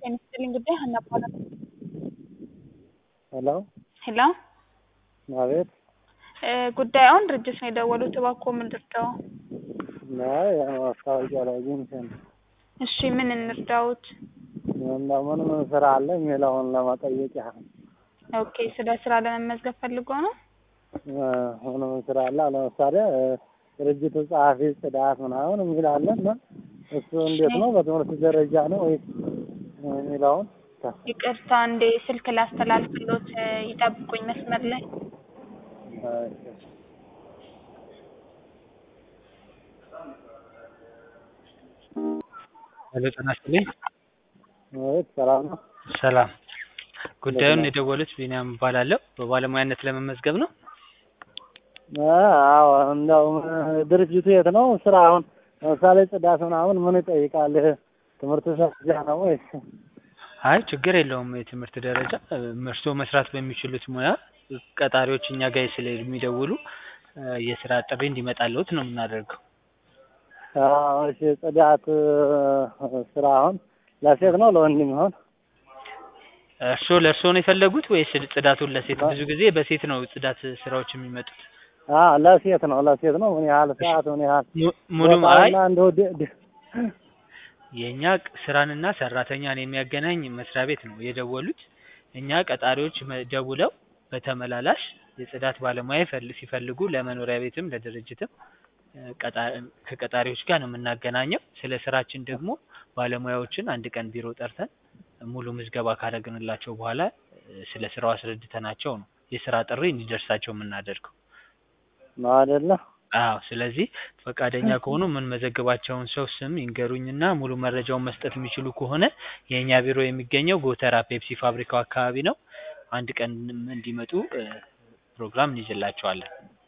ጤና ይስጥልኝ ጉዳይ ሀና እባላለሁ። ሄሎ ሄሎ አቤት እ ጉዳዩን ድርጅት ነው የደወሉት እባክዎ ምን ልርዳዎ? አይ ያው ማስታወቂያ ላይ አግኝቼ ነው። እሺ ምን እንርዳዎት? እንደው ምን ምን ስራ አለ የሚለውን ለመጠየቅ ያህል ኦኬ ስለ ስራ ለመመዝገብ ፈልጎ ነው? እ ምን ምን ስራ አለ ለምሳሌ እ ድርጅቱ ጸሐፊ፣ ጽዳት ምናምን የሚል አለ እና እሱ እንዴት ነው በትምህርት ደረጃ ነው ወይስ የሚለውን ይቅርታ እንዴ ስልክ ላስተላልፍሎት እ ይጠብቁኝ መስመር ላይ እሺ ሄሎ ጤና ይስጥልኝ። አቤት ሰላም ነው? ሰላም። ጉዳዩን የደወሉት ቢኒያም እባላለሁ። በባለሙያነት ለመመዝገብ ነው? እ አዎ እንደው ድርጅቱ የት ነው? ስራ አሁን ለምሳሌ ጽዳት ምናምን ምን ይጠይቃል? ትምህርት ደረጃ ነው ወይስ? አይ ችግር የለውም የትምህርት ደረጃ እ እርስዎ መስራት በሚችሉት ሙያ ቀጣሪዎች እኛ ጋር ስለሚደውሉ እ የስራ ጥሪ እንዲመጣልዎት ነው የምናደርገው። አዎ እሺ ጽዳት እ ስራ አሁን ለሴት ነው ለወንድ የሚሆን? እርስዎ ለእርስዎ ነው የፈለጉት ወይስ ጽዳቱን ለሴት? ብዙ ጊዜ በሴት ነው ጽዳት ስራዎች የሚመጡት። አዎ ለሴት ነው ለሴት ነው። ምን ያህል ሰዓት ምን ያህል mu- ሙሉ አይ ቦታውና እንደው ድ- ድ- የእኛ ቅ- ስራንና ሰራተኛን የሚያገናኝ መስሪያ ቤት ነው የደወሉት። እኛ ቀጣሪዎች መ- ደውለው በተመላላሽ የጽዳት ባለሙያ ይፈል- ሲፈልጉ ለመኖሪያ ቤትም ለድርጅትም እ ቀጣ- ከቀጣሪዎች ጋር ነው የምናገናኘው። ስለ ስራችን ደግሞ ባለሙያዎችን አንድ ቀን ቢሮ ጠርተን ሙሉ ምዝገባ ካደረግንላቸው በኋላ እ ስለ ስራው አስረድተናቸው ነው የስራ ጥሪ እንዲደርሳቸው የምናደርገው። ነው አይደለ? አዎ ስለዚህ ፈቃደኛ ከሆኑ የምንመዘግባቸውን ሰው ስም ይንገሩኝና ሙሉ መረጃውን መስጠት የሚችሉ ከሆነ የእኛ ቢሮ የሚገኘው ጎተራ ፔፕሲ ፋብሪካው አካባቢ ነው። አንድ ቀን እንዲመጡ እ ፕሮግራም እንይዝላቸዋለን።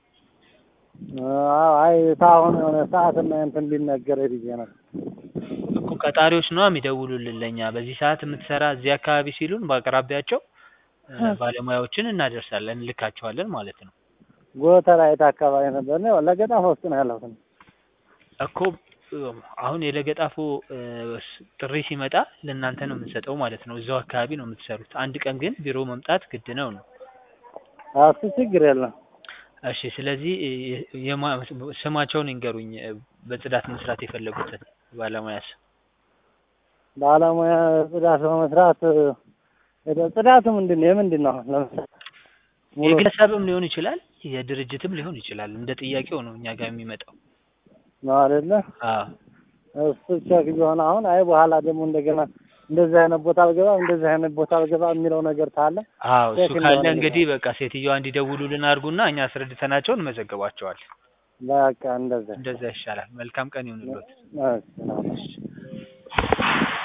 አዎ አይ ታሁን የሆነ ሰዓትና እንትን ሊነገር ብዬ ነው። እኮ ቀጣሪዎች ነዋ የሚደውሉልን ለእኛ በዚህ ሰዓት የምትሰራ እዚህ አካባቢ ሲሉን በአቅራቢያቸው እ ባለሙያዎችን እናደርሳለን እንልካቸዋለን ማለት ነው። ጎተራ የት አካባቢ ነበር ነው? ለገጣፎ ውስጥ ነው ያለሁት። እኮ እ አሁን የለገጣፎ እ ስ- ጥሪ ሲመጣ ለእናንተ ነው የምንሰጠው ማለት ነው። እዛው አካባቢ ነው የምትሰሩት። አንድ ቀን ግን ቢሮ መምጣት ግድ ነው ነው። አዎ እሱ ችግር የለም። እሺ ስለዚህ እ የ- የማ- ስማቸውን ይንገሩኝ እ በጽዳት መስራት የፈለጉትን ባለሙያ ስም። ባለሙያ ጽዳት በመስራት እ ሄደ- ጽዳቱ ምንድን ነው? የምንድን ነው? ለምሳሌ ሙሉ የግለሰብም ሊሆን ይችላል የድርጅትም ሊሆን ይችላል። እንደ ጥያቄው ነው እኛ ጋር የሚመጣው። ነው አይደለ? አዎ እሱ ቼክ ቢሆን አሁን አይ በኋላ ደግሞ እንደገና እንደዚህ አይነት ቦታ አልገባም እንደዚህ አይነት ቦታ አልገባም የሚለው ነገር ካለ አዎ እሱ ቼክ ካለ እንደሆነ እንግዲህ በቃ ሴትዮዋ እንዲደውሉልን አድርጉና እኛ አስረድተናቸው እንመዘግባቸዋለን። በቃ እንደዛ እንደዛ ይሻላል። መልካም ቀን ይሁንልዎት። እሺ